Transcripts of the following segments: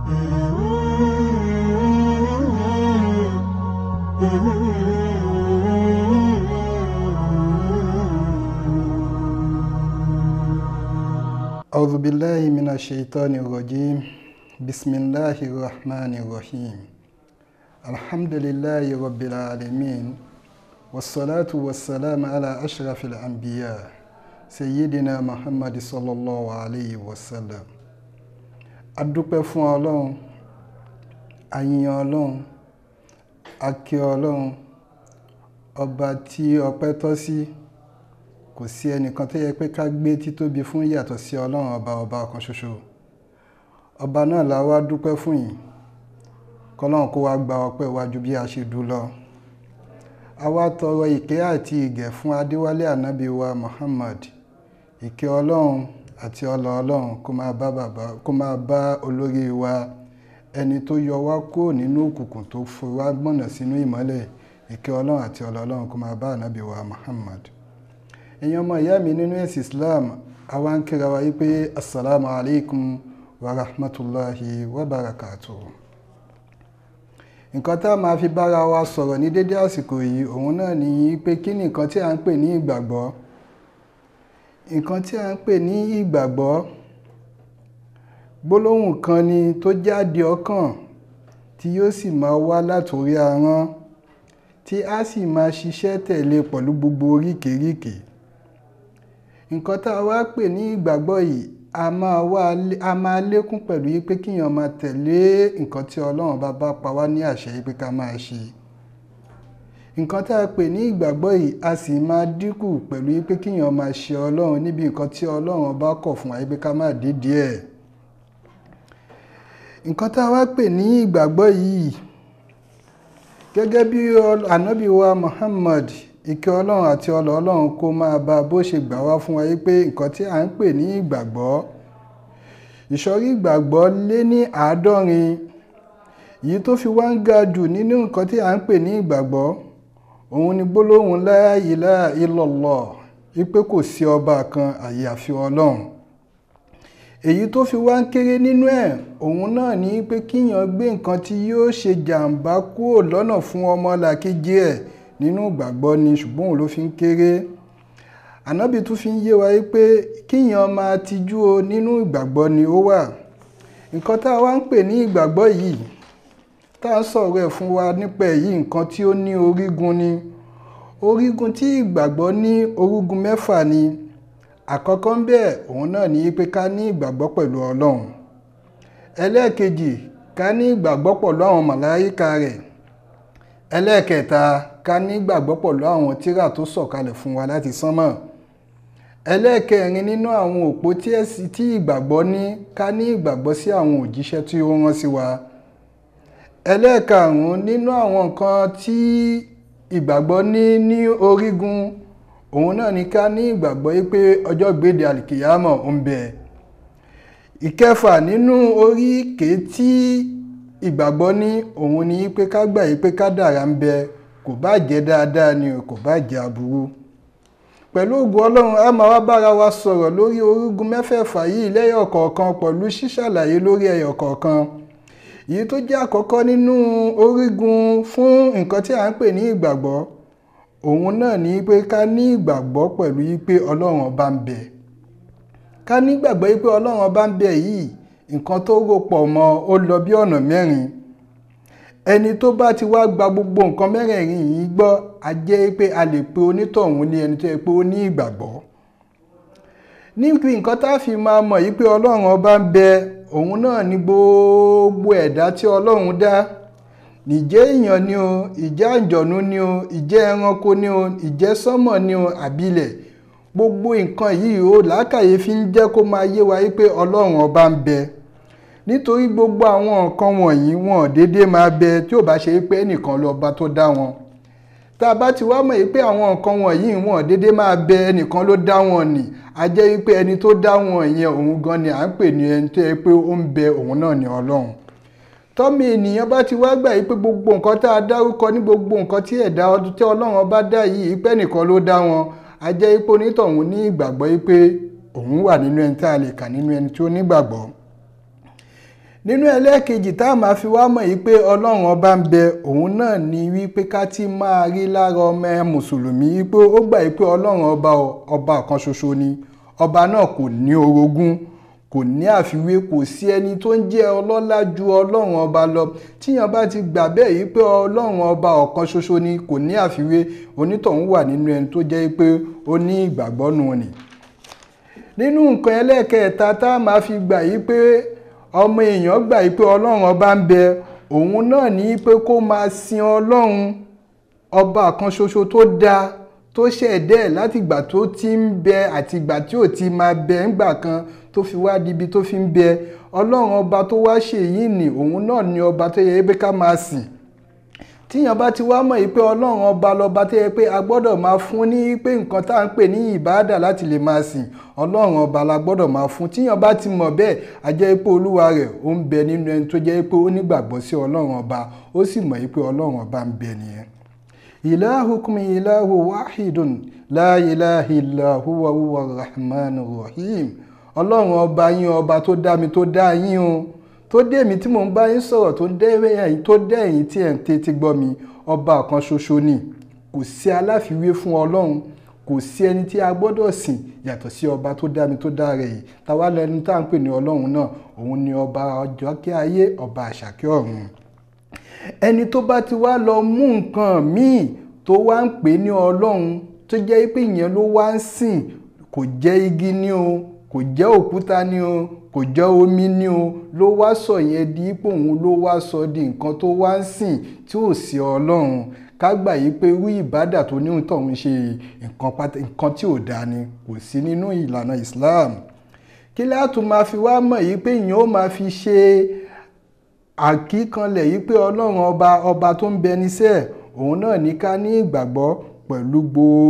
أعوذ بالله من الشيطان الرجيم بسم الله الرحمن الرحيم الحمد لله رب العالمين والصلاة والسلام على أشرف الأنبياء سيدنا محمد صلى الله عليه وسلم adúpẹ́ fún ọlọ́run àyìn ọlọ́run akí ọlọ́run ọba tí ọpẹ́ tọ́ sí kò sí ẹnìkan tó yẹ pé ká gbé títóbi fún yàtọ̀ sí ọlọ́run ọba ọba ọ̀kan ṣoṣo ọba náà la wá dúpẹ́ fún yìí kọ́lọ́run kó wá gba ọpẹ́ wájú bí a ṣe dú lọ a wá tọrọ ìkẹ́ àti ìgẹ̀ fún adéwálé ànábì wa Muhammad ìkẹ́ ọlọ́run àti ọlọ ọlọ́run kó máa bá bàbá kó máa bá olórí wa ẹni tó yọ wá kúrò nínú òkùnkùn tó fi wá gbọ̀nà sínú ìmọ́lẹ̀ ìkẹ́ ọlọ́run àti ọlọ ọlọ́run kó máa bá ànábì wa Muhammad èèyàn ọmọ ìyá mi nínú ẹ̀sìn Islam àwa ń kíra wa wípé assalamu alaikum wa rahmatulahi wa barakatuh nǹkan tá a máa fi bára wa sọ̀rọ̀ ní dédé àsìkò yìí òun náà ní pé kí ni nǹkan tí a ń pè ní ìgbàgbọ́ nǹkan tí a ń pè ní ìgbàgbọ́ gbólóhùn kan ni tó jáde ọkàn tí yóò sì máa wá látòrí ahọ́n tí a sì máa ṣiṣẹ́ tẹ̀lé pẹ̀lú gbogbo oríkèéríkèé nǹkan tá a wá pè ní ìgbàgbọ́ yìí a máa wá a máa lékún pẹ̀lú yí pé kíyàn máa tẹ̀lé nǹkan tí ọlọ́run bá bá pa wá ní àṣẹ yí pé ká máa ṣe nǹkan tá a pè ní ìgbàgbọ́ yìí a sì máa dínkù pẹ̀lú yí pé kíyàn máa ṣe ọlọ́run níbi nǹkan tí ọlọ́run bá kọ̀ fún wa yí pé ká máa dídí ẹ̀ nǹkan tá a wá pè ní ìgbàgbọ́ yìí gẹ́gẹ́ bí ànábì wa Muhammad ìkẹ́ ọlọ́run àti ọlọ́ ọlọ́run kó máa bá bó ṣe gbà wá fún wa yí pé nǹkan tí à ń pè ní ìgbàgbọ́ ìsọ̀rí ìgbàgbọ́ lé ní àádọ́rin èyí tó fi wá ń ga jù nínú nǹkan tí à ń pè ní ìgbàgbọ́ òun ni gbólóhùn la ilaha illallah wípé kò sí ọba kan àyàfi ọlọ́run èyí tó fi wá ń kéré nínú ẹ̀ òun náà ní pé kíyàn gbé nǹkan tí yóò ṣe jàǹbá kúrò lọ́nà fún ọmọlàkejì ẹ̀ nínú ìgbàgbọ́ ni ṣùgbọ́n òun ló fi ń kéré ànábì tún fi ń yé wa pé kíyàn máa tijú o nínú ìgbàgbọ́ ni ó wà nǹkan tá a wá ń pè ní ìgbàgbọ́ yìí tá a ń sọ̀rọ̀ ẹ̀ fún wa nípa èyí nǹkan tí ó ní orígun ni orígun tí ìgbàgbọ́ ní orígun mẹ́fà ni àkọ́kọ́ ń bẹ̀ òun náà ní pé ká ní ìgbàgbọ́ pẹ̀lú ọlọ́run ẹlẹ́ẹ̀kejì ká ní ìgbàgbọ́ pẹ̀lú àwọn màláíkà rẹ̀ ẹlẹ́ẹ̀kẹta ká ní ìgbàgbọ́ pẹ̀lú àwọn tírà tó sọ̀kalẹ̀ fún wa láti sánmọ̀ ẹlẹ́ẹ̀kẹrin nínú àwọn òpó tí ẹ̀sìn tí ìgbàgbọ́ ní ká ní ìgbàgbọ́ sí àwọn òjíṣẹ́ tí ó rán sí wa ẹlẹ́ẹ̀karùn-ún nínú àwọn nǹkan tí ìgbàgbọ́ ní ní orígun òun náà ní ká ní ìgbàgbọ́ yí pé ọjọ́ gbèdé àlìkìyàmọ̀ ń bẹ ìkẹfà nínú oríkèé tí ìgbàgbọ́ ní òun ni pé ká gbà yí pé kádàrá ń bẹ kò bá jẹ́ dáadáa ni kò bá jẹ́ aburú pẹ̀lú ògùn ọlọ́run a máa wá bára wa sọ̀rọ̀ lórí orígun mẹ́fẹ̀ẹ̀fà yìí lẹ́yọ̀ kọ̀ọ̀kan pẹ̀lú ṣíṣàlàyé lórí ẹyọ̀ kọ̀ọ̀kan èyí tó jẹ́ àkọ́kọ́ nínú orígun fún nǹkan tí a ń pè ní ìgbàgbọ́ òun náà ni pé ká ní ìgbàgbọ́ pẹ̀lú yí pé ọlọ́run ọba ń bẹ ká ní ìgbàgbọ́ yí pé ọlọ́run ọba ń bẹ yìí nǹkan tó rò pọ̀ mọ́ ó lọ bí ọ̀nà mẹ́rin ẹni tó bá ti wá gba gbogbo nǹkan mẹ́rẹ̀ẹ̀rin yìí gbọ́ a jẹ́ pé a lè pe onítọ̀hún ní ẹni tó yẹ pé ó ní ìgbàgbọ́ níbi nǹkan tá a fi máa mọ̀ yí pé ọlọ́run ọba ń bẹ òun náà ní gbogbo ẹ̀dá tí ọlọ́run dá ìjẹ́ èèyàn ni o ìjẹ́ àjọ̀nú ni o ìjẹ́ ẹranko ni o ìjẹ́ sánmọ̀ ni o àbílẹ̀ gbogbo nǹkan yìí ó làákàyè fi ń jẹ́ kó máa yé wa yí pé ọlọ́run ọba ń bẹ nítorí gbogbo àwọn nǹkan wọ̀nyí wọn ò déédéé máa bẹ tí ò bá ṣe pé ẹnìkan lọ́ba tó dá wọn tá a bá ti wá mọ̀ pé àwọn nǹkan wọ̀nyí wọn ò déédéé máa bẹ ẹnìkan ló dá wọn nì a jẹ́ pé ẹni tó dá wọn yẹn òun gan ni à ń pè ní ẹni tó yẹ pé ó ń bẹ òun náà ní ọlọ́run tọ́mì ènìyàn bá ti wá gbà yí pé gbogbo nǹkan tá a dárúkọ ní gbogbo nǹkan tí ẹ̀dá ọdún tí ọlọ́run bá dá yìí pé ẹnìkan ló dá wọn a jẹ́ pé onítọ̀hún ní ìgbàgbọ́ yí pé òun wà nínú ẹni tá a lè kà nínú ẹni tí ó nígbàgbọ́ nínú ẹlẹ́ẹ̀kejì tá a máa fi wá mọ̀ yìí pé ọlọ́run ọba ń bẹ òun náà ni wípé ká ti máa rí lára ọmọ ẹ mùsùlùmí wípé ó gbà yìí pé ọlọ́run ọba ọba kan ṣoṣo ni ọba náà kò ní orogún kò ní àfiwé kò sí ẹni tó ń jẹ́ ọlọ́lá ju ọlọ́run ọba lọ tíyan bá ti gbà bẹ́ẹ̀ yìí pé ọlọ́run ọba ọ̀kan ṣoṣo ni kò ní àfiwé onítọ̀hún wà nínú ẹni tó jẹ́ pé ó ní ìgbàgbọ́ nù ni. nínú nǹkan ẹlẹ́ẹ̀kẹta tá a máa fi gbà yìí pé ọmọ èèyàn gbà yìí pé ọlọ́run ọba ń bẹ òun náà ní pé kó máa sin ọlọ́run ọba kan ṣoṣo tó dáa tó ṣẹ̀dẹ́ látìgbà tó ti ń bẹ àtìgbà tí ò ti máa bẹ ńgbà kan tó fi wá di ibi tó fi ń bẹ ọlọ́run ọba tó wá ṣèyí ni òun náà ni ọba tó yẹ pé ká máa sìn tíyàn bá ti wá mọ̀ yìí pé ọlọ́run ọba lọ́ba tó yẹ pé a gbọ́dọ̀ máa fún ní pé nǹkan tá à ń pè ní ìbáàdà láti lè máa sìn ọlọ́run ọba la gbọ́dọ̀ máa fún tíyàn bá ti mọ̀ bẹ́ẹ̀ a jẹ́ pé olúwa rẹ̀ ó ń bẹ nínú ẹni tó jẹ́ pé ó nígbàgbọ́ sí ọlọ́run ọba ó sì mọ̀ yìí pé ọlọ́run ọba ń bẹ nìyẹn. ilahukum ilahu wahidun la ilaha illa huwa huwa rahmanur rahim ọlọ́run ọba yín ọba tó dá mi tó dá yín o tó dé mi tí mò ń bá yín sọ̀rọ̀ tó dé ẹ̀yin tó dé ẹ̀yin tí ẹ̀ ń tẹ́tí gbọ́ mi ọba kan ṣoṣo ni kò sí aláfiwé fún ọlọ́run kò sí ẹni tí a gbọ́dọ̀ sìn yàtọ̀ sí ọba tó dá mi tó dá rẹ̀ yìí táwa lẹni tá à ń pè ní ọlọ́run náà òun ni ọba ọjọ́ kí ayé ọba àṣàkẹ́ ọ̀run ẹni tó bá ti wá lọ mú nǹkan míì tó wá ń pè ní ọlọ́run tó jẹ́ pé ìyẹn ló wá ń sìn kò jẹ́ igi ní o kò jẹ́ òkúta ní o kò jẹ́ omi ní o ló wá sọ yẹn di ipò òun ló wá sọ di nǹkan tó wá ń sìn tí ò sí ọlọ́run ká gbà yí pé irú ìbádà tó ní tọ̀hún ṣe nǹkan tí ò dáa ni kò sí nínú ìlànà Islam kí láàtún máa fi wá mọ̀ yí pé ìyẹn ó máa fi ṣe àkíkanlẹ̀ yí pé ọlọ́run ọba ọba tó ń bẹ níṣẹ́ òun náà ní ká ní ìgbàgbọ́ pẹ̀lú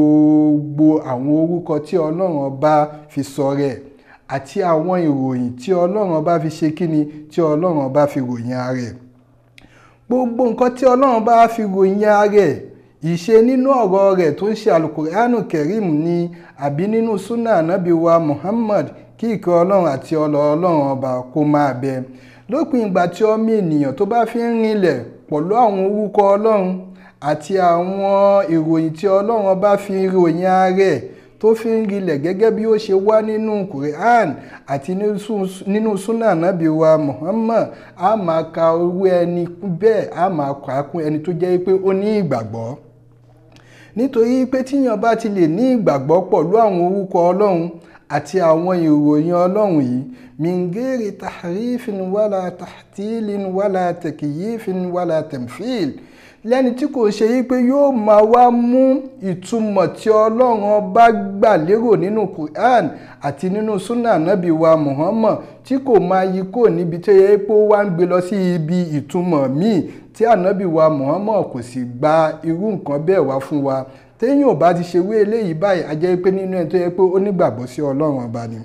gbogbo àwọn orúkọ tí ọlọ́run ọba fi sọ rẹ̀ àti àwọn ìròyìn tí ọlọ́run ọba fi ṣe kíni tí ọlọ́run ọba fi ròyìn ara rẹ̀ gbogbo nǹkan tí ọlọ́run bá fi ròyìn ara rẹ̀ ìṣe nínú ọ̀rọ̀ rẹ̀ tó ń ṣe alukurianu kerim ni àbí nínú sunna anabi wa muhammad kí ìkẹ́ ọlọ́run àti ọlọ́ ọlọ́run ọba kó máa bẹ lópin ìgbà tí ọmọ ènìyàn tó bá fi ń rinlẹ̀ pẹ̀lú àwọn orúkọ ọlọ́run àti àwọn ìròyìn tí ọlọ́run ọba fi ròyìn ara rẹ̀ tó fi ń rinlẹ̀ gẹ́gẹ́ bí ó ṣe wá nínú Quran àti nínú sunna nabi wa Muhammad a máa ka owó ẹni bẹ́ẹ̀ a máa kà á kún ẹni tó jẹ́ pé ó ní ìgbàgbọ́ nítorí pé tíyàn bá ti lè ní ìgbàgbọ́ pẹ̀lú àwọn orúkọ ọlọ́run àti àwọn ìròyìn ọlọ́run yìí mingeri tahrifin wala tahtilin wala tekiyifin wala temfil lẹ́ni tí kò ṣe yí pé yóò máa wá mú ìtumọ̀ tí ọlọ́run ọba gbà lérò nínú Quran àti nínú sunna nabi wa Muhammad tí kò máa yí kò níbi tó yẹ pé ó wá ń gbé lọ sí ibi ìtumọ̀ míì tí ànábì wa Muhammad kò sì gba irú nǹkan bẹ́ẹ̀ wá fún wa téèyàn ò bá ti ṣe wé eléyìí báyìí a jẹ́ pé nínú ẹ̀ tó yẹ pé ó nígbàgbọ́ sí ọlọ́run ọba ni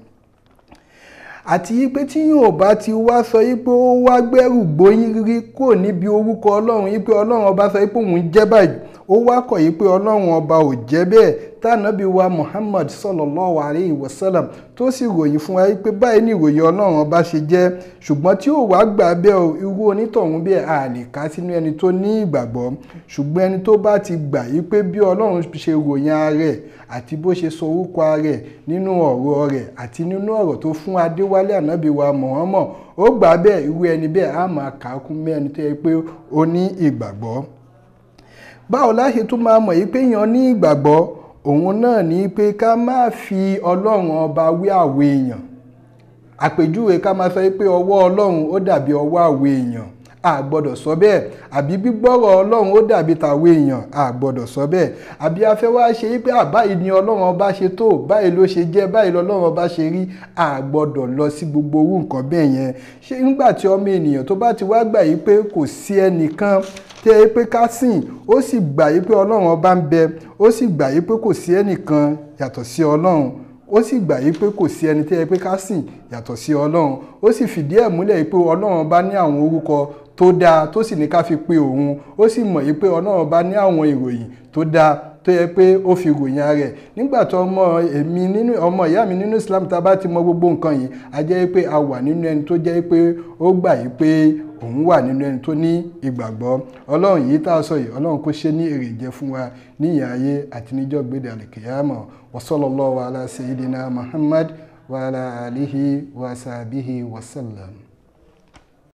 àti yí pé tí yóò bá ti wá sọ yí pé ó wá gbẹ́rù gbóyún rí kò níbi orúkọ ọlọ́run yí pé ọlọ́run ọba sọ yí pé òun jẹ́ báyìí ó wá kọ̀ yí pé ọlọ́run ọba ò jẹ́ bẹ́ẹ̀ tànàbí wa Muhammad sallallahu alayhi wa sallam tó sì ròyìn fún wa yí pé báyìí ni ìròyìn ọlọ́run ọba ṣe jẹ́ ṣùgbọ́n tí ó wá gbà bẹ́ẹ̀ o irú onítọ̀hún bẹ́ẹ̀ a lè ká sínú ẹni tó ní ìgbàgbọ́ ṣùgbọ́n ẹni tó bá ti gbà yí pé bí ọlọ́run ṣe ròyìn ara rẹ̀ àti bó ṣe sọ orúkọ ara rẹ̀ nínú ọ̀rọ̀ rẹ̀ àti nínú ọ̀rọ̀ tó fún adéwálé ànábì wa Muhammad ó gbà bẹ́ẹ̀ irú ẹni bẹ́ẹ̀ á máa kà á kún mẹ́ni tó yẹ pé ó ní ìgbàgbọ́ báwo la ṣe tún máa mọ̀ yí pé èèyàn ní ìgbàgbọ́ òun náà ní pé ká má fi ọlọ́run ọba wé àwọ̀ èèyàn àpèjúwe ká máa sọ pé ọwọ́ ọlọ́run ó dàbí ọwọ́ àwọ̀ èèyàn a gbọ́dọ̀ sọ bẹ́ẹ̀ àbí gbígbọ́rọ̀ ọlọ́run ó dàbí tàwọn èèyàn a gbọ́dọ̀ sọ bẹ́ẹ̀ àbí afẹ́ wá ṣe wípé àbáyìí ni ọlọ́run ọba ṣe tó báyìí ló ṣe jẹ́ báyìí lọ́lọ́run ọba ṣe rí a gbọ́dọ̀ lọ sí gbogbo orú nǹkan bẹ́ẹ̀ yẹn ṣé nígbà tí ọmọ ènìyàn tó bá ti wá gbà yí pé kò sí ẹnìkan tẹ́ ẹ pé ká sìn ó sì gbà yí pé ọlọ́run ọba ń bẹ ó sì gbà yí pé kò sí ẹnìkan yàtọ̀ sí ọlọ́run ó sì gbà yí pé kò sí ẹni tẹ́ ẹ pé ká sìn yàtọ̀ sí ọlọ́run ó sì fìdí ẹ̀ múlẹ̀ yí pé ọlọ́run ọba ní àwọn orúkọ tó dáa tó sì ní ká fi pe òun ó sì mọ̀ yí pé ọlọ́run ọba ní àwọn ìròyìn tó dáa tó yẹ pé ó fi ròyìn rẹ̀ nígbà tó ọmọ èmi nínú ọmọ ìyá mi nínú Islam tá a bá ti mọ gbogbo nǹkan yìí a jẹ́ pé a wà nínú ẹni tó jẹ́ pé ó gbà yìí pé òun wà nínú ẹni tó ní ìgbàgbọ́ ọlọ́run yìí tá a sọ yìí ọlọ́run kó ṣe ní èrè jẹ fún wa ní ìyà ayé àti níjọ́ gbéde àlìkìyàmọ̀ wa sallallahu ala sayyidina Muhammad wa ala alihi wa sahbihi wa sallam.